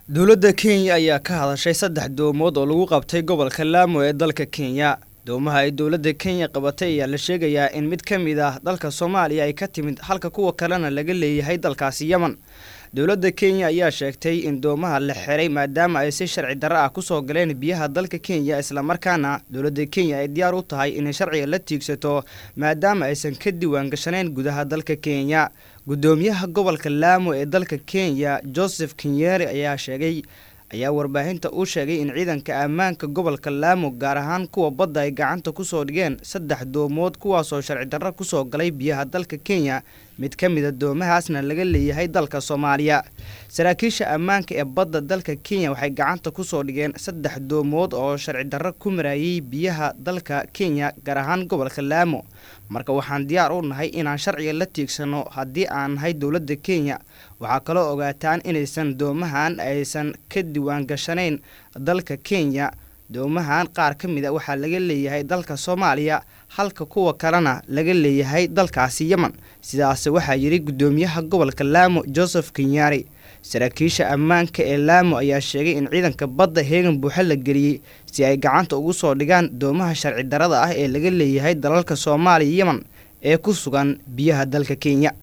dowladda kenya ayaa ka hadashay saddex doomood oo lagu qabtay gobolka laamo ee dalka kenya doomaha ay dowladda kenya qabatay ayaa la sheegayaa in mid ka mid ah dalka soomaaliya ay ka timid halka kuwa kalena laga leeyahay dalkaasi yemen dowladda kenya ayaa sheegtay in doomaha la xiray maadaama ay si sharci darro ah kusoo galeen biyaha dalka kenya islamarkaana dowladda kenya ay diyaar u tahay inay sharciga la tiigsato maadaama aysan ka diiwaan gashanayn gudaha dalka kenya guddoomiyaha gobolka laamo ee dalka kenya joseph kenyeri ayaa sheegay ayaa warbaahinta u sheegay in ciidanka ammaanka gobolka laamo gaar ahaan kuwa badda ay gacanta kusoo dhigeen saddex doomood kuwaasoo sharci darro kusoo galay biyaha dalka kenya mid ka mida doomahaasna laga leeyahay dalka soomaaliya saraakiisha ammaanka ee badda dalka kenya waxay gacanta kusoo dhigeen saddex doomood oo sharci darro ku marayay biyaha dalka kenya gaar ahaan gobolka laamo marka waxaan diyaar u nahay inaan sharciga la tiigsano haddii aan nahay dowladda kenya waxaa kaloo ogaataan inaysan doomahan aysan ka diiwaan gashanayn dalka kenya doomahan qaar ka mid a waxaa laga leeyahay dalka soomaaliya halka kuwa kalena laga leeyahay dalkaasi yemen sidaas waxaa yidhi guddoomiyaha gobolka laamo joseph kenyari saraakiisha ammaanka ee laamo ayaa sheegay in ciidanka badda heegan buuxa la geliyey si ay gacanta ugu soo dhigaan doomaha sharci darrada ah ee laga leeyahay dalalka soomaaliya yemen ee ku sugan biyaha dalka kenya